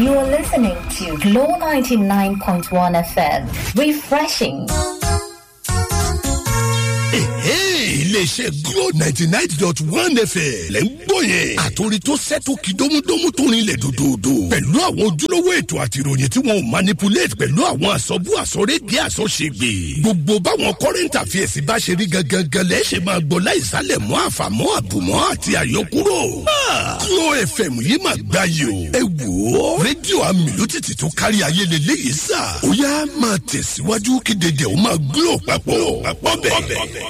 You are listening to Glow 99.1 FM. Refreshing. iléeṣẹ́ glo ninety nine dot one fm lẹ́ ń gbọ́ yẹn. àtòrí tó sẹ́tò kí dómúdómú tó rinlẹ̀ dòdòdò. pẹ̀lú àwọn ojúlówó ètò àti ìròyìn tí wọn ò manipulate pẹ̀lú àwọn àsọ̀bù àsọ̀rédìí àsọ̀ṣègbè. gbogbo báwọn current affairs bá ṣe rí gangan lẹ́ ṣe máa gbọ́ láìsálẹ̀ mọ́ àfàmọ́ àbùmọ́ àti àyọkúrò. glo fm yìí máa gbá yìí o. ẹ wò ó rédíò amílùtìtì tó kárí ayé lélẹ́yìí sà. ó yá máa tẹ̀síwájú kí dédé ó máa glo papọ̀ papọ̀ bẹ́ẹ̀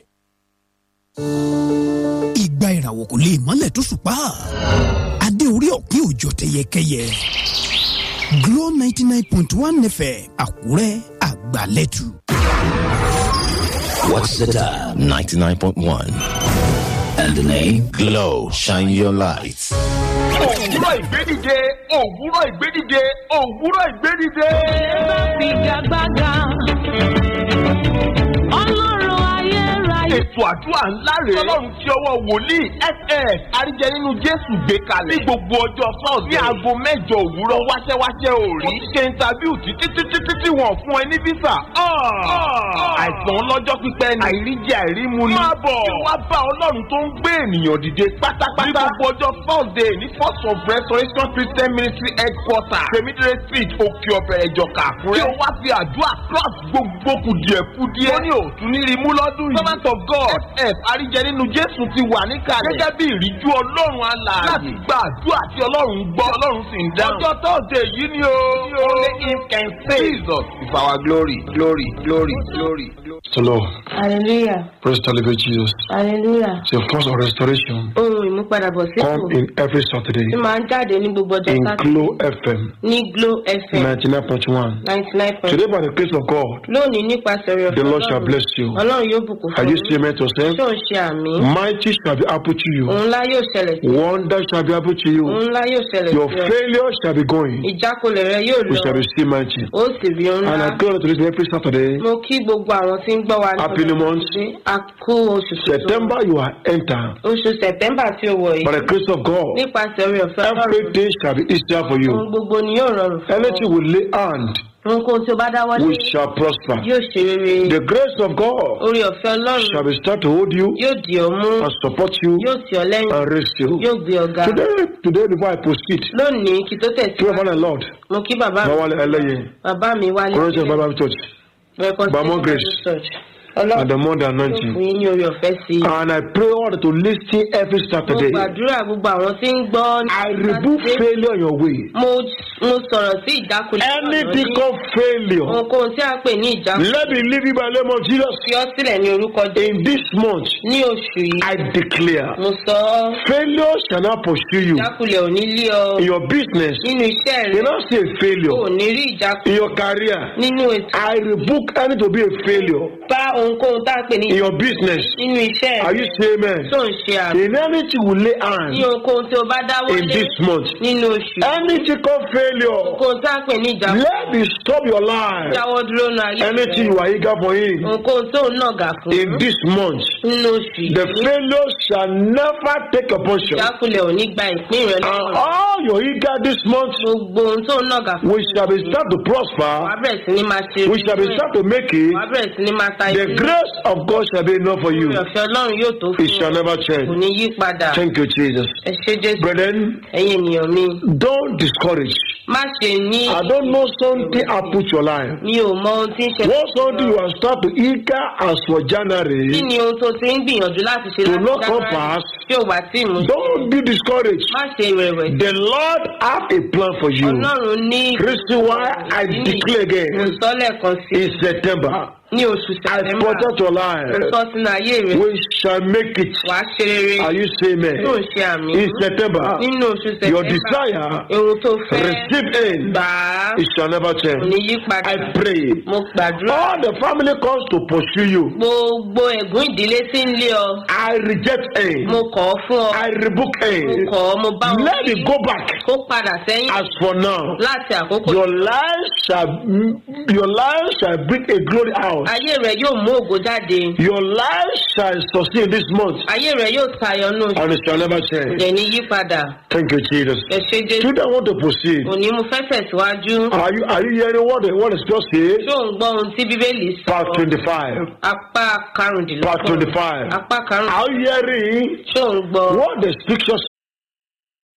ìgbà ìràwọ̀ kò lè mọ́lẹ̀ tó ṣùpá adé orí ọ̀pin òjò tẹyẹkẹyẹ Glo ninety nine point one fm àkúrẹ́ àgbàlẹ́tù. What's the time? 99.1. And the name? Glow. Shine your light. òwúrọ̀ ìgbédìde òwúrọ̀ ìgbédìde òwúrọ̀ ìgbédìde. Figagbága. Ọlọ́run ayérayé. ètò àdúrà ńlá rèé ọlọ́run tí ọwọ́ wòlíì ss àríjẹ nínú jésù gbé kalẹ̀ ní gbogbo ọjọ́ sọ́ọ̀sì ní aago mẹ́jọ òwúrọ̀ wáṣẹ́wáṣẹ́ òòrí ó ti ṣe intabiu títí títí títí wọ́n fún ẹ ní físà àìsàn ọlọ́jọ́ pípẹ́ ni àìríjẹ àìrímu ni máa bọ̀ kí wá bá ọlọ́run tó ń gbé ènìyàn dìde pátápátá ní gbogbo ọjọ́ thursday ní first of restoration christian ministry headquarter temidire street òkè ọ̀bẹ̀ ẹ̀jọ̀ka àkúrẹ́ kí o wá fi àdúrà cross gbogbo kùdìẹ̀kudìẹ ó ní òtún ní rimú lọ́dún yìí servant of god f àríjẹ nínú jésù ti wà níkàlẹ̀ gẹ́gẹ́ bí ìríjú ọlọ́run alààyè láti gba àdúrà tí ọlọ́run gbọ́ ọlọ́run sì ń dáhùn ọjọ́ thursday yìí ni o only him can save jesus is our glory glory glory glory. The Lord. Hallelujah. Praise the living Jesus. Hallelujah. The force of restoration Ohun ìmúpadàbọ̀ sípò come in every Saturday tí máa ń jáde ní gbogbo ọjọ́ in Sátidé Glow FM ní Glo FM 99.1. ninety nine point Today, by the grace of God, lónìí nípasẹ̀ rẹ̀ the Lord shall bless you. Ọlọ́run yóò bùkún Are fún you yín. still meant to say? Ṣé ò ń ṣe àmì? Mighty shall be happen to you. Òun ńlá yóò ṣẹlẹ̀ sí. Wonder shall be happen to you. Òun ńlá yóò ṣẹlẹ̀ Your sí ọ. failure shall be going. Ìjákulẹ̀ rẹ yóò We lọ. shall receive mighty. Ó sì rí òun And I ńlá. go to this every Saturday. Mo kí gbogbo àwọn tí ń gbọ́ wa ní Happy new month. Sátidé. A kú oṣù tuntun. September, you are enter. Oṣù Sẹ̀tẹ́mbà tí ó wọ̀ By yìí. the grace of God, Nípasẹ̀ orí ọ̀fẹ́ Ọlọ́run. everything shall be easier for Ohun you. gbogbo ni yóò rọrùn fún ọ. Anything we lay hand, Ohunkóhun tí o bá dáwọ́ we lé shall prosper. yóò ṣe rere. The grace of God Orí ọ̀fẹ́ Ọlọ́run shall be start to hold you yóò dì ọ́ mú. and support you Yóò tì ọ́ lẹ́yìn. and raise you. Yóò gbé ọ ga. Today, today before I proceed, Lónìí kí tó pray tẹ̀síwájú. for the Lord. Mo kí bàbá mi. Bawale Eleye, Bàbá mi wálé. Corinthians Bible Church, Bamo Grace. and Ọlọ́run the more than yóò fún anointing. yín ní orí ọ̀fẹ́ sí i. And I pray all to listen every Mo Saturday. gbàdúrà gbogbo àwọn tí ń gbọ́ ní I rebuke Sátidé. failure on your way. Mo mo sọ̀rọ̀ sí ìjákulẹ̀ Anything ọ̀nà called failure, Ohunkóhun tí a pè ní ìjákulẹ̀ let me leave you by the name of Jesus. fi ọ́ sílẹ̀ ní orúkọ Jésù. In this month, Ní oṣù yìí, I declare mo sọ ọ́ failure shall not pursue you. ìjákulẹ̀ ò ní lé ọ In your business, nínú iṣẹ́ you rẹ. not see a O ò failure. ní rí ìjákulẹ̀ In your career, nínú ètò. I rebuke any to be a failure. Bá ohunkóhun tá a pè ní In your business, nínú iṣẹ́ are rẹ. you saying amen? Tó ń ṣe àmì. In anything we lay Ní hand ohunkóhun tí o bá dáwọ́ in lé this month, nínú oṣù. anything called failure, Ohunkóhun tá a pè ní ìjákulẹ̀. let me stop your life. Jáwọ́ dúró nu ayé Anything rẹ. you are eager for him Ohunkóhun tó ń nàgà fún. in this month, Nínú oṣù the yìí. failure shall never take a portion. Ìjákulẹ̀ ò ní gba ìpín rẹ And lọ́rùn. all your eager this month, Gbogbo ohun tó ń nàgà fún. we shall be start to Wàá prosper. bẹ̀rẹ̀ sí ní máa ṣe. We shall be start to make it. Wàá bẹ̀rẹ̀ sí ní máa ta The ìpín. grace of God shall be enough for you. Ìrọ̀fẹ́ Ọlọ́run yóò tó It fún shall ọ. never Kò change. ní yí padà. Thank you, Jesus. Ẹ ṣé Jésù. Brethren, Ẹ̀yin ènìyàn mi. don't discourage. Má ṣe ní. I don't know something I put your life. Mi ò mọ ohun tí ń ṣe. What something you are start to eager as for Kí January, ni ohun tó ti ń gbìyànjú láti ṣe To láti not come January pass. tí ò wá tí ìmú. don't be discouraged. Má ṣe ìrẹ̀wẹ̀sì. The Lord have a plan for you. Ọlọ́run ní. Reason why I declare Mo again sọ lẹ́ẹ̀kan sí in September, ní oṣù I Sẹ̀tẹ́mbà. protect your Mo life. sọ sínú ayé rẹ̀. We shall make it. Wàá ṣe rere. Are you saying Tó ń amen? ṣe àmì. In September, Nínú oṣù your Sẹ̀tẹ́mbà. desire, Ohun tó fẹ́. receive in, Gbà á. it shall never Kò change. ní yí padà. I pray. Mo gbàdúrà. All the family comes to pursue you. Gbogbo ẹ̀gún ìdílé tí ń lé ọ. I reject in. Mo kọ̀ ọ́ fún ọ. I rebuke Mo in. kọ̀ ọ́ mo bá wọn Let wí. it go back. Kó padà sẹ́yìn. As for now, Láti àkókò your life shall your life shall bring a glory out. forth. ayé rẹ yóò mú ògo jáde Your life shall succeed this month ayé rẹ yóò tayọ nù and it shall never change. ẹni yípadà Thank you, Jesus. ẹ ṣe jésù Children want to proceed. òní mo fẹ́ tẹ̀síwájú Are you are you hearing what the what is just said? ṣó ń gbọ́ ohun tí bíbélì sọ Part twenty-five. apá Part karùndínlọ́gbọ̀n twenty-five. apá karùndínlọ́gbọ̀n Are you hearing ṣó ń gbọ́ what the scripture